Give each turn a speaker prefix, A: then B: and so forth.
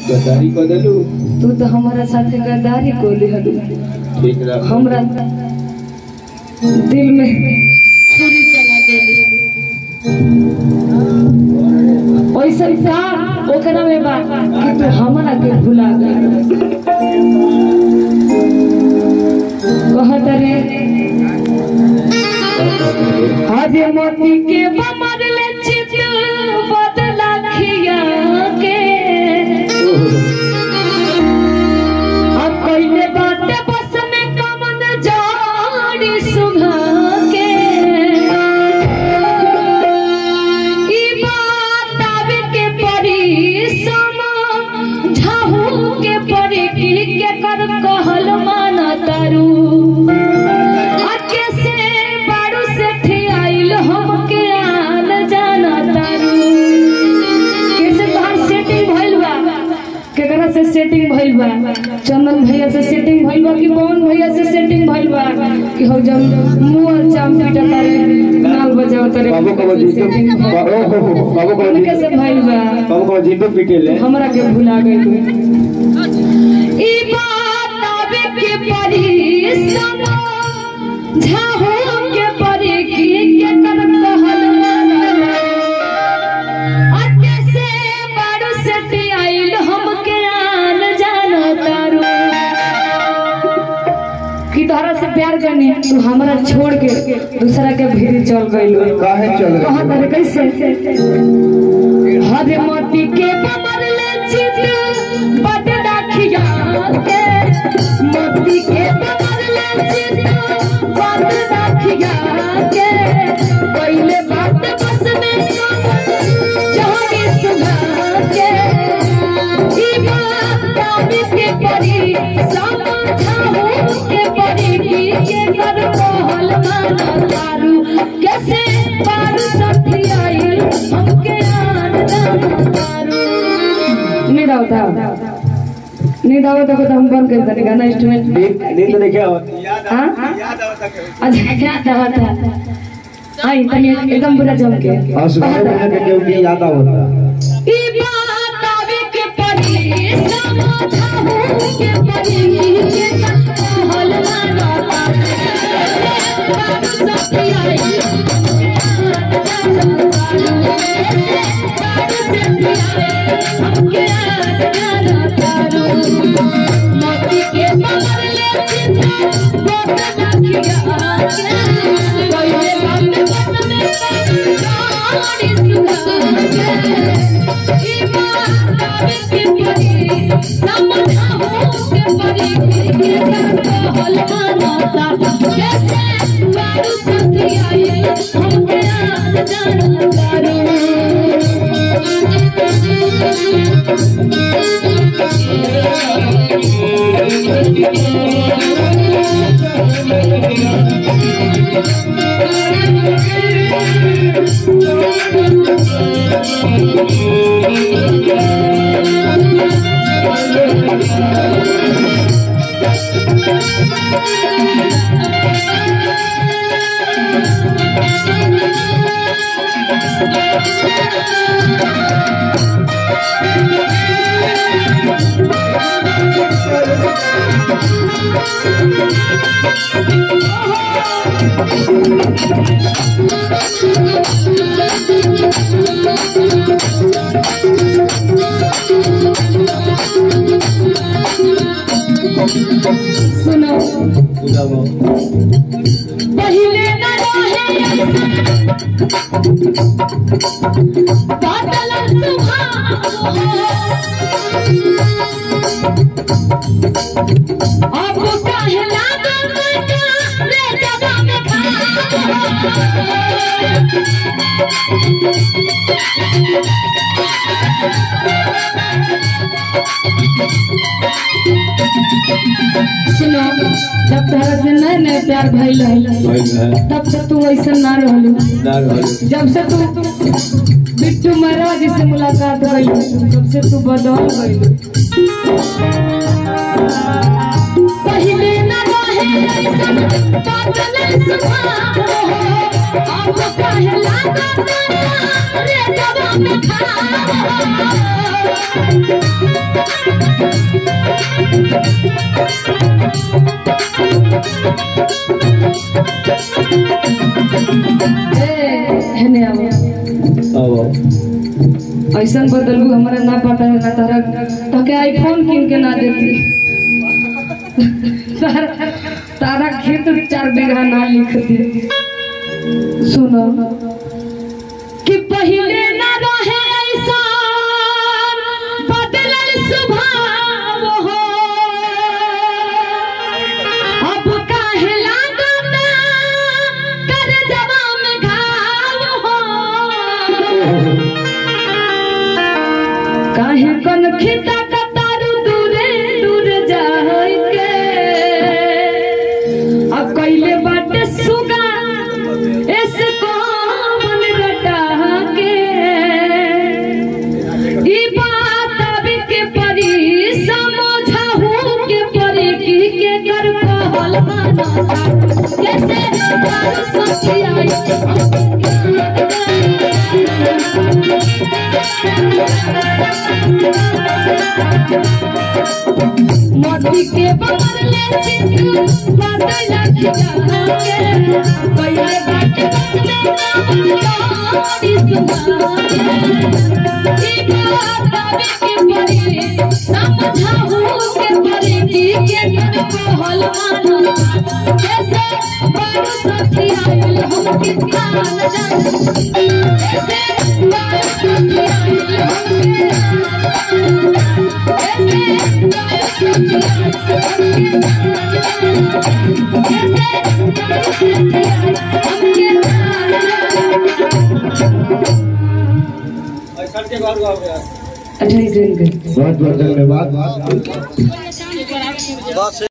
A: गद्दारी कर देलू
B: तू तो हमारा साथे गद्दारी को लिहलू
A: ठीक रह
B: हमरा दिल में छुरी चला देली ऐसा था ओकरा में बा कि तू हमरा के भुला गई कहत रे आज मोती के बमर ले चित बदला खिया के अब कइले बाटे बस में कमन जाड़ी सुघा के ई बात आवे के परी समझाहू के परी की के कर कहल माना तारू आके से बारू से ठियाइल हमके आन जाना तारू कैसे तोहार सेटिंग भइल बा केकरा से सेटिंग भइल बा चंदन भैया से सेटिंग भइल बा कि पवन भैया से सेटिंग भइल बा कि हो जब मुंह चाम पीटा तारे नाल बजाव तारे
A: बाबू को
B: setting
A: जीतो
B: भइल बा।
A: बाबू को बाबू को
B: उनके से भइल बा
A: बाबू को जीतो पीटे ले
B: हमरा के भुला गइल ई बात आवे के परी समझाहू के परी की के कर कहल आके से बारू से आइल हमके आन जाना तारू कि तोहरा से प्यार करनी तू हमरा छोड़ के दूसरा के भीड़ चल गइल
A: काहे चल
B: कहा
A: गई
B: तारे कैसे हरे मोती के बमर ले चित बड राखिया के मोती के बमर ले चित बड राखिया के पहले बात बस में जहानी सुना के ई बात काबी के परी समझाऊ के परी की के कर कहल माना तारू कैसे पार सखी आई हमके आन जाना तारू नींद आवता नींद आवता को तो हम बंद कर देंगे गाना इंस्ट्रूमेंट
A: नींद नींद नहीं क्या
B: हाँ अच्छा याद आवता आई तनी एकदम पूरा जम के
A: हां सुबह में के केहू के याद आवता
B: ई बात आवे के परी समझाऊ के परी के कहल माना तारू सखी आई सुनो पहिले न रहे बादल अब काहे लागल रे जगह में सुनो जब तोहरा से नए नए प्यार भइल रही तब से तू ऐसा ना रहलू जब से तू बिट्टू महाराज से मुलाकात भइल तब से तू बदल गइल पहिले न रहे ऐसन बादल सुभाव अब काहे लागत रे जवा में खाव हेने आओ
A: अब
B: ऐसा बदलू हमारा ना पता है ना तारा ताके आईफोन किन के ना देती तारा तारा खेत चार बीघा ना लिख दे सुनो कि पहले ना रहे ऐसा बदलल स्वभाव हो अब काहे लागता कर जवान घाव हो काहे कन खिता कतारू दूरे दूर जाय के आ कइले बाटे सुगा एस कोमन रटा के ई बात अब के परी समझाहू के परी की के कर कहल माना कैसे तारू सखी मोती के बदले चित्र बदल के पहले बात बदले नारी सुनाए ई बात आवे के परे समझाहू के परे की के कर कहल माना कैसे बारू सखी आइल हम कितना न जाने कैसे बारू सखी आइल हम अच्छा
A: बहुत बहुत धन्यवाद